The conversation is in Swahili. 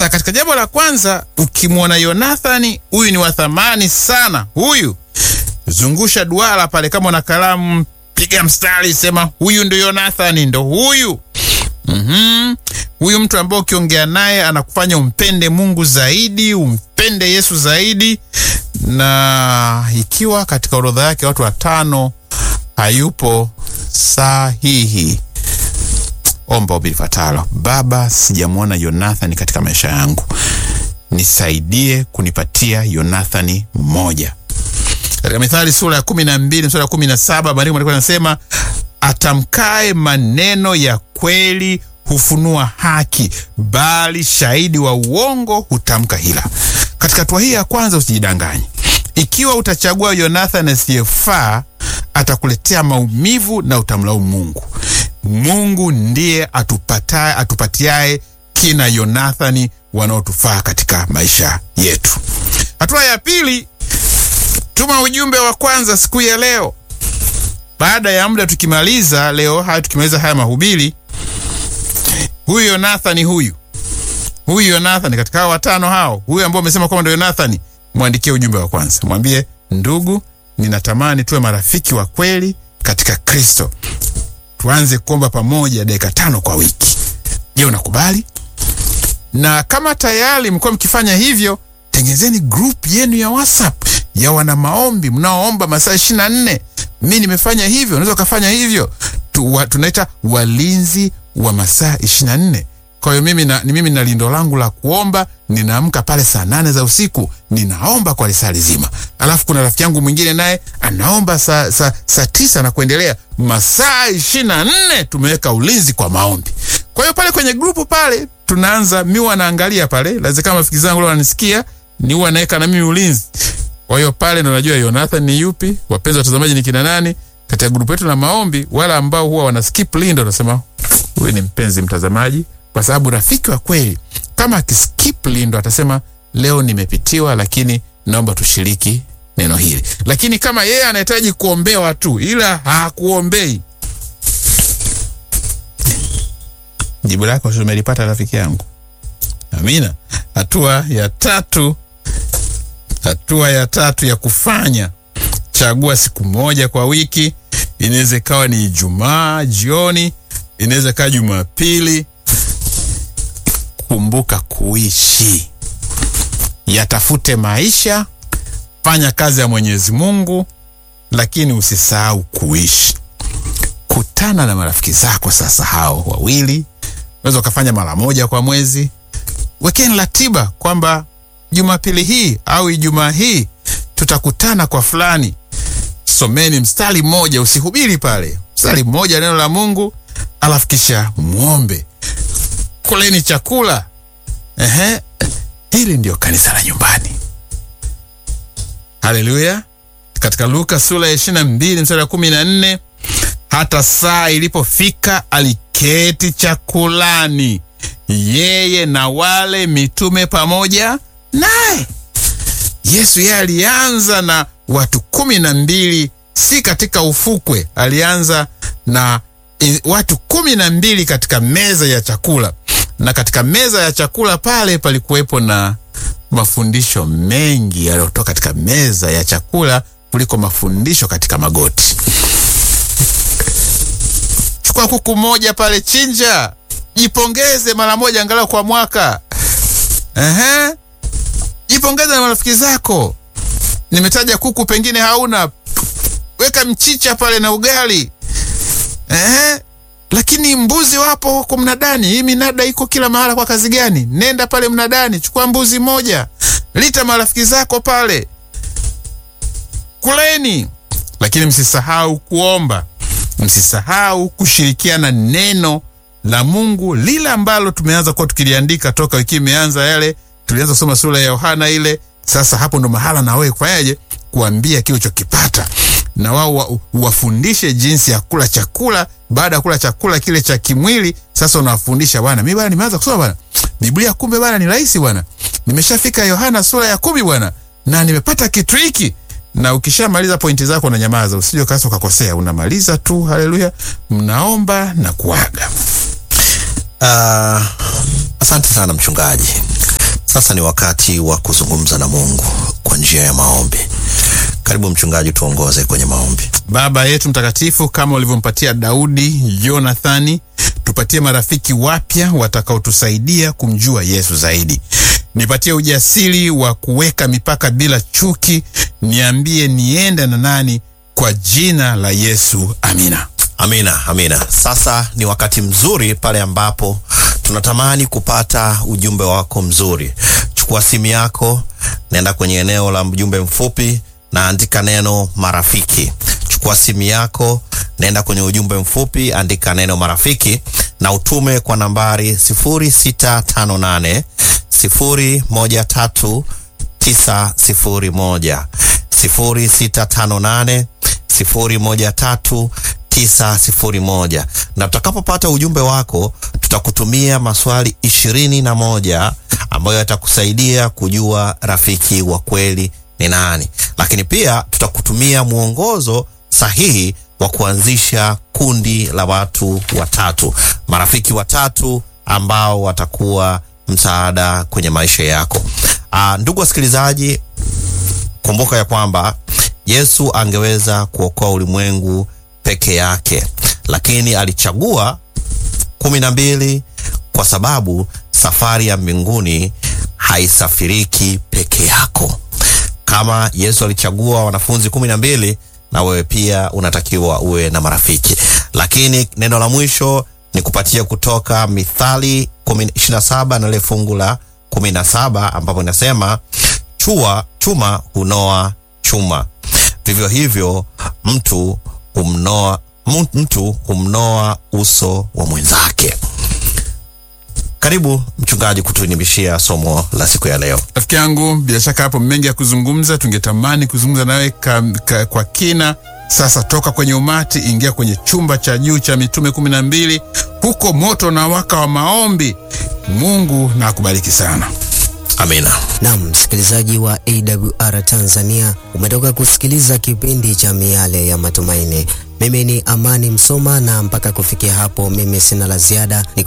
Sasa katika jambo la kwanza, ukimwona Yonathani, huyu ni wa thamani sana. Huyu zungusha duara pale, kama una kalamu, piga mstari, sema huyu ndo Yonathani, ndo huyu. Mhm. Huyu mtu ambaye ukiongea naye anakufanya umpende Mungu zaidi, umpende Yesu zaidi. Na ikiwa katika orodha yake watu watano hayupo sahihi, omba ombi lifuatalo: Baba, sijamwona Yonathani katika maisha yangu, nisaidie kunipatia Yonathani mmoja. Katika Mithali sura ya kumi na mbili mstari wa kumi na saba maandiko matakatifu yanasema atamkae maneno ya kweli hufunua haki, bali shahidi wa uongo hutamka hila. Katika hatua hii ya kwanza, usijidanganye. Ikiwa utachagua Yonathani asiyefaa, atakuletea maumivu na utamlaumu Mungu. Mungu ndiye atupataye, atupatiaye kina Yonathani wanaotufaa katika maisha yetu. Hatua ya pili, tuma ujumbe wa kwanza siku ya leo. Baada ya muda tukimaliza leo haya, tukimaliza haya mahubiri, huyu Yonathani huyu huyu Yonathani katika hao watano hao, huyu ambao umesema kwamba ndio Yonathani, mwandikie ujumbe wa kwanza, mwambie ndugu, ninatamani tuwe marafiki wa kweli katika Kristo, tuanze kuomba pamoja dakika tano kwa wiki. Je, unakubali? Na kama tayari mkuwa mkifanya hivyo, tengenezeni group yenu ya WhatsApp ya wana maombi mnaoomba masaa ishirini na nne. Mi nimefanya hivyo, unaweza ukafanya hivyo tu, wa, tunaita walinzi wa masaa ishirini na nne. Kwa hiyo mimi na, ni mimi na lindo langu la kuomba, ninaamka pale saa nane za usiku ninaomba kwa lisaa lizima, alafu kuna rafiki yangu mwingine naye anaomba saa sa, sa tisa na kuendelea, masaa ishirini na nne tumeweka ulinzi kwa maombi. Kwa hiyo pale kwenye grupu pale tunaanza, mi huwa naangalia pale, lazima kama rafiki zangu leo wananisikia, ni huwa naweka na mimi ulinzi. Kwa hiyo pale ndo najua Jonathan ni yupi, wapenzi watazamaji ni kina nani katika grupu yetu la maombi. Wala ambao huwa wana skip lindo, nasema huyu ni mpenzi mtazamaji, kwa sababu rafiki wa kweli kama akiskip lindo atasema leo nimepitiwa, lakini naomba tushiriki neno hili. Lakini kama yeye anahitaji kuombewa tu, ila hakuombei, jibu lako umelipata rafiki yangu. Amina. Hatua ya tatu, hatua ya tatu ya kufanya, chagua siku moja kwa wiki. Inaweza ikawa ni Ijumaa jioni, inaweza ikawa Jumapili. Kumbuka kuishi, yatafute maisha, fanya kazi ya Mwenyezi Mungu, lakini usisahau kuishi. Kutana na marafiki zako sasa, hao wawili, unaweza ukafanya mara moja kwa mwezi. Wekeni ratiba kwamba Jumapili hii au Ijumaa hii tutakutana kwa fulani. Someni mstari mmoja, usihubiri pale, mstari mmoja neno la Mungu, alafu kisha mwombe, kuleni chakula. Ehe, hili ndio kanisa la nyumbani. Haleluya! Katika Luka sura ya ishirini na mbili mstari wa kumi na nne hata saa ilipofika aliketi chakulani yeye na wale mitume pamoja naye. Yesu yeye alianza na watu kumi na mbili, si katika ufukwe. Alianza na i, watu kumi na mbili katika meza ya chakula, na katika meza ya chakula pale palikuwepo na mafundisho mengi yaliyotoka katika meza ya chakula kuliko mafundisho katika magoti. Chukua kuku moja pale, chinja Jipongeze mara moja angalau kwa mwaka. Ehe, jipongeze na marafiki zako. Nimetaja kuku, pengine hauna, weka mchicha pale na ugali. Ehe, lakini mbuzi wapo huko mnadani. Hii minada iko kila mahala. Kwa kazi gani? Nenda pale mnadani, chukua mbuzi moja, lita marafiki zako pale, kuleni. Lakini msisahau kuomba, msisahau kushirikiana neno la Mungu lile ambalo tumeanza kuwa tukiliandika toka wiki imeanza. Yale tulianza kusoma sura ya Yohana ile. Sasa hapo ndo mahala na wewe kufanyaje, kuambia kile ulichokipata, na wao wa, wafundishe jinsi ya kula chakula. Baada ya kula chakula kile cha kimwili, sasa unawafundisha bwana, mimi bwana nimeanza kusoma bwana Biblia, kumbe bwana ni rahisi bwana, nimeshafika Yohana sura ya kumi bwana, na nimepata kitu hiki. Na ukishamaliza pointi zako unanyamaza, usije kasa ukakosea, unamaliza tu. Haleluya, mnaomba na kuaga. Uh, asante sana mchungaji. Sasa ni wakati wa kuzungumza na Mungu kwa njia ya maombi. Karibu mchungaji, tuongoze kwenye maombi. Baba yetu mtakatifu, kama ulivyompatia Daudi Jonathani, tupatie marafiki wapya watakaotusaidia kumjua Yesu zaidi. Nipatie ujasiri wa kuweka mipaka bila chuki. Niambie niende na nani, kwa jina la Yesu, amina. Amina, amina. Sasa ni wakati mzuri pale ambapo tunatamani kupata ujumbe wako mzuri. Chukua simu yako, nenda kwenye eneo la ujumbe mfupi na andika neno marafiki. Chukua simu yako, nenda kwenye ujumbe mfupi, andika neno marafiki na utume kwa nambari 0658 013 901 0658 013 901 na tutakapopata ujumbe wako tutakutumia maswali ishirini na moja ambayo yatakusaidia kujua rafiki wa kweli ni nani, lakini pia tutakutumia mwongozo sahihi wa kuanzisha kundi la watu watatu, marafiki watatu ambao watakuwa msaada kwenye maisha yako. Aa, ndugu wasikilizaji, kumbuka ya kwamba Yesu angeweza kuokoa ulimwengu peke yake, lakini alichagua kumi na mbili kwa sababu safari ya mbinguni haisafiriki peke yako. Kama Yesu alichagua wanafunzi kumi na mbili, na wewe pia unatakiwa uwe na marafiki. Lakini neno la mwisho ni kupatia kutoka Mithali ishirini na saba na ile fungu la kumi na saba ambapo inasema chua chuma hunoa chuma, vivyo hivyo mtu humnoa mtu humnoa uso wa mwenzake. Karibu mchungaji kutuinimishia somo la siku ya leo. Rafiki yangu, bila shaka hapo mengi ya kuzungumza, tungetamani kuzungumza nawe ka, ka, kwa kina. Sasa toka kwenye umati, ingia kwenye chumba cha juu cha mitume kumi na mbili, huko moto na waka wa maombi. Mungu na akubariki sana. Amina. Naam, msikilizaji wa AWR Tanzania, umetoka kusikiliza kipindi cha Miale ya Matumaini. Mimi ni Amani Msoma, na mpaka kufikia hapo, mimi sina la ziada.